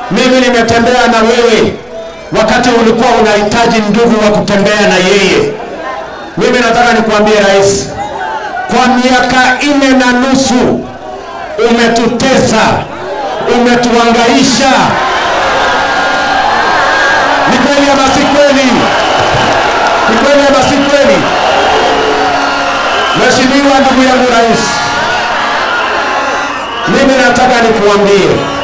Mimi nimetembea na wewe wakati ulikuwa unahitaji ndugu wa kutembea na yeye. Mimi nataka nikuambie rais, kwa miaka nne na nusu umetutesa, umetuangaisha. Ni kweli ama si kweli? Ni kweli ama si kweli? Mheshimiwa ndugu yangu rais, mimi nataka nikuambie,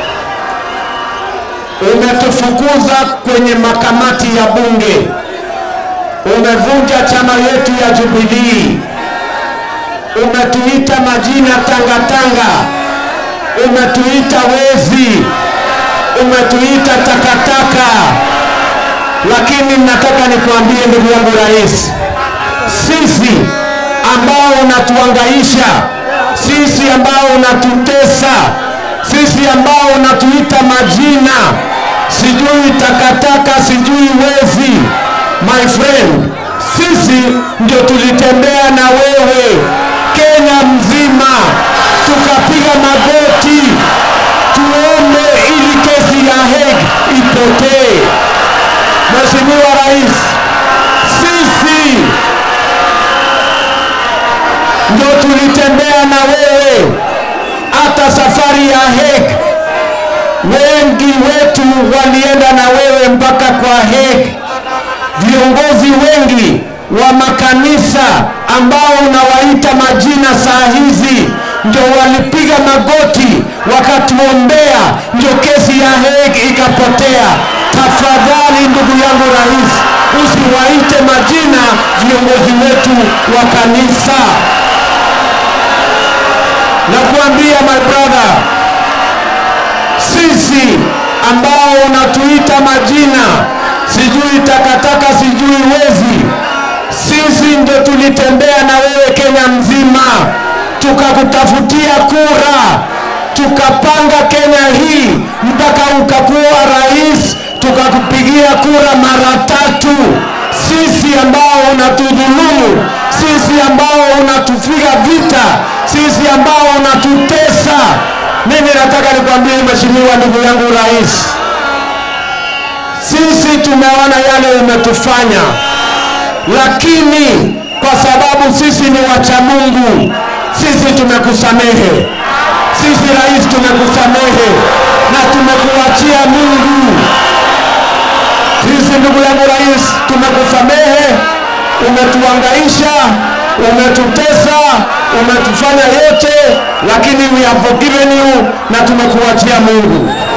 umetufukuza kwenye makamati ya bunge, umevunja chama yetu ya Jubilii, umetuita majina tangatanga, umetuita wezi, umetuita takataka. Lakini nataka nikuambie ndugu yangu rais, sisi ambao unatuangaisha, sisi ambao unatutesa, sisi ambao unatuita majina, sijui takataka, sijui wezi, my friend, sisi ndio tulitembea na wewe Kenya mzima, tukapiga magoti tuombe ili kesi ya Hague ipotee. Mheshimiwa Rais, sisi ndio tulitembea na wewe hata safari ya Hague. Wengi wetu walienda na wewe mpaka kwa Hague. Viongozi wengi wa makanisa ambao unawaita majina saa hizi ndio walipiga magoti wakatuombea, ndio kesi ya Hague ikapotea. Tafadhali ndugu yangu rais, usiwaite majina viongozi wetu wa kanisa. Nakuambia my brother, sisi ambao unatuita majina sijui takataka, sijui wezi, sisi ndio tulitembea na wewe Kenya mzima, tukakutafutia kura, tukapanga Kenya hii mpaka ukakuwa rais, tukakupigia kura mara tatu. Sisi ambao unatudhulumu, sisi ambao unatupiga vita, sisi ambao unatutesa. Mimi nataka nikwambie mheshimiwa ndugu yangu rais, sisi tumeona yale umetufanya, lakini kwa sababu sisi ni wacha Mungu, sisi tumekusamehe. Sisi rais, tumekusamehe na tumekuachia Mungu. Sisi ndugu yangu rais, tumekusamehe. Umetuangaisha, umetutesa, umetufanya yote, lakini we have forgiven you na tumekuachia Mungu.